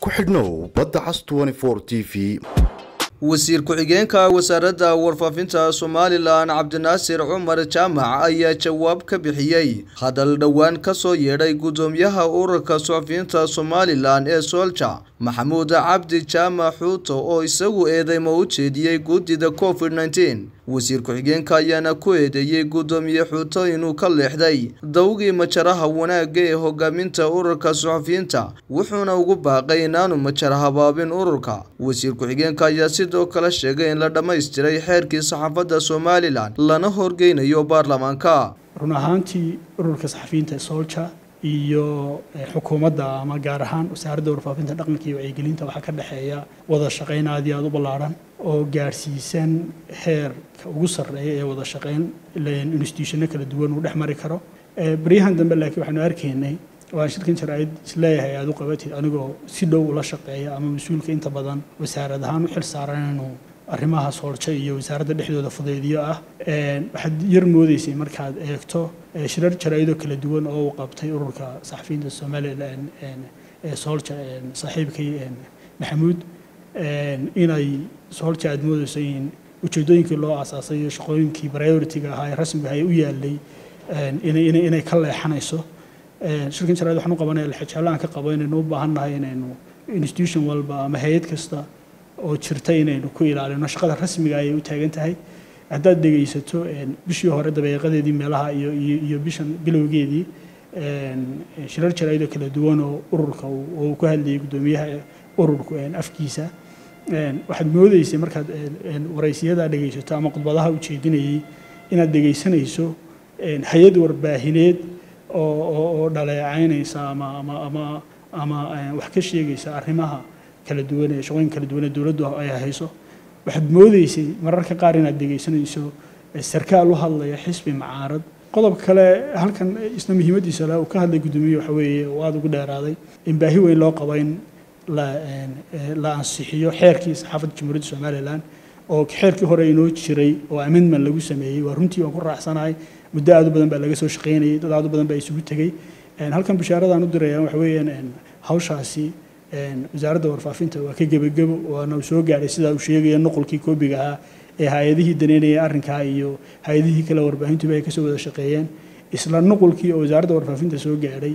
ku xidhnow badda cas t v wasiir ku-xigeenka wasaaradda warfaafinta somalilan cabdinaasir cumar jaamac ayaa jawaab ka bixiyey hadal dhowaan ka soo yeedhay guddoomiyaha ururka suxufiyiinta somalilan ee soolja maxamuud cabdi jaamac xuuto oo isagu eedeymo u jeediyey guddida covid nteen wasiir ku-xigeenka ayaana ku eedeeyey guddoomiye xuuto inuu ka leexday dawgii majaraha wanaagga ee hogaaminta ururka suxufiyiinta wuxuuna ugu baaqay inaanu majara habaabin ururka wasiir ku-xigeenka ayaa sidoo kale sheegay in la dhammaystiray xeerkii saxaafadda somalilan lana horgeynayo baarlamaanka run ahaantii ururka saxafiyiinta ee soolja iyo xukuumadda ama gaar ahaan wasaaradda warfaafinta dhaqanka iyo wacyigelinta waxaa ka dhexeeya wada shaqayn aad iyo aada u ballaarhan oo gaarsiisan heerka ugu sarreeya ee wada shaqayn institutionno kala duwan uu dhex mari karo baryahan dambe laakiin waxaanu arkaynay waan shirkan jaraa'id isleeyahay aada u qabatid anigoo si dhow ula shaqeeya ama mas-uulka inta badan wasaarad ahaan u xil saaran inuu arrimaha soolja iyo wasaaradda dhexdooda fudaydiyo ah waxaad yar moodeysay markaad eegto shirar jaraa'idoo kala duwan oo uu qabtay ururka saxafiyiinta somalilan ee soolja saaxiibkay maxamuud inay soolja aada moodeyso in ujeedooyinkii loo aasaasay iyo shaqooyinkii priority-ga ahaa ee rasmiga ahay u yaalay inay ka leexanayso shirkan jaraa'id waxaan u qabanaya lixijaalaan ka qabo inaynu u baahan nahay inaynu institution walba ama hay-ad kasta oo jirta inaynu ku ilaalino shaqada rasmiga ayay u taagan tahay haddaad dhegaysato bishii hore dabeeqadeedii meelaha iyo iyo bishan bilowgeedii shirar jaraa'id oo kala duwan oo ururka uu ku hadlayay guddoomiyaha ururku afkiisa waxaad moodeysay markaad waraysiyadaa dhegaysato ama khudbadaha ujeedinayay inaad dhegaysanayso hay-ad warbaahineed oo dhaleecaynaysa ama ama ama ama wax ka sheegaysa arrimaha kala duwan ee shaqooyin kala duwan ee dowladdu ay hayso waxaad moodeysay mararka qaar inaad dhegaysanayso sarkaal u hadlaya xisbi macaarad qodobka kale halkan isna muhiimaddiisa le uu ka hadlay guddoomiye waxa weeye oo aada ugu dheeraaday in baahi weyn loo qabo in la la ansixiyo xeerkii saxaafadda jamhuuriyadda somalilan oo xeerkii hore inoo jiray oo amendment lagu sameeyey waa runtii waan ku raacsanahay muddo aad u badan baa laga soo shaqaynayay dad aad u badan baa isugu tegey halkan bashaaradaan u dirayaan waxa weeyaan hawshaasi wasaaradda warfaafinta waa ka gebagebo waana uu soo gaadhay sidaa uu sheegaya nuqulkii koobiga ahaa ee hay-adihii daneynaya arrinkaa iyo hay-adihii kale warbaahintuba ay kasoo wada shaqeeyeen isla nuqulkii oo wasaaradda warfaafinta soo gaadhay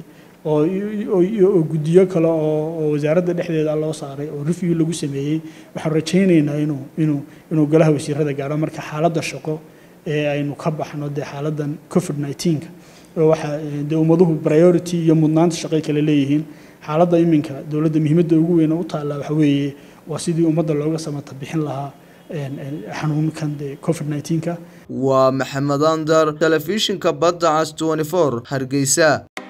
oo guddiyo kale oo wasaaradda dhexdeeda loo saaray oo review lagu sameeyey waxaan rajaynaynaa inuu inuu inuu golaha wasiirada gaadho marka xaaladda shaqo ee aynu ka baxno dee xaaladdan covid nineteenka oo waxaa dee ummaduhu priority iyo mudnaanta shaqay kale leeyihiin xaaladda iminka dowladda muhiimadda ugu weyn u taalla waxa weeye waa sidii ummadda looga samata bixin lahaa xanuunkan dee covid nineteenka waa maxamed andar telefishinka badda cas twenty four hargeysa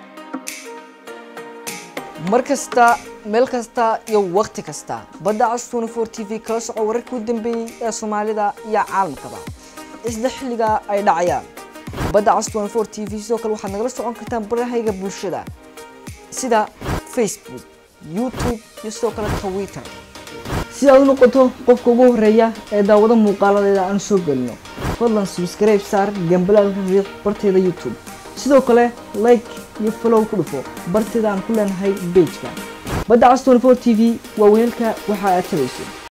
mar kasta meel kasta iyo wakhti kasta badda cas twenty four t v kala soco wararkii u dambeeyey ee soomaalida iyo caalamkaba isla xilliga ay dhacayaan badda cas twenty four t v sidoo kale waxaad nagala socon kartaan barahayga bulshada sida facebook youtube iyo sidoo kale twitter si aad u noqoto qofka ugu horeeya ee daawado muuqaaladeeda aan soo gelino fadlan subscribe saar gambalaalka riix barteeda youtube sidoo kale like iyo follow ku dhufo barteeda aan ku leenahay bejka badda cas twenty four t v waa weelka waxa aad tabayso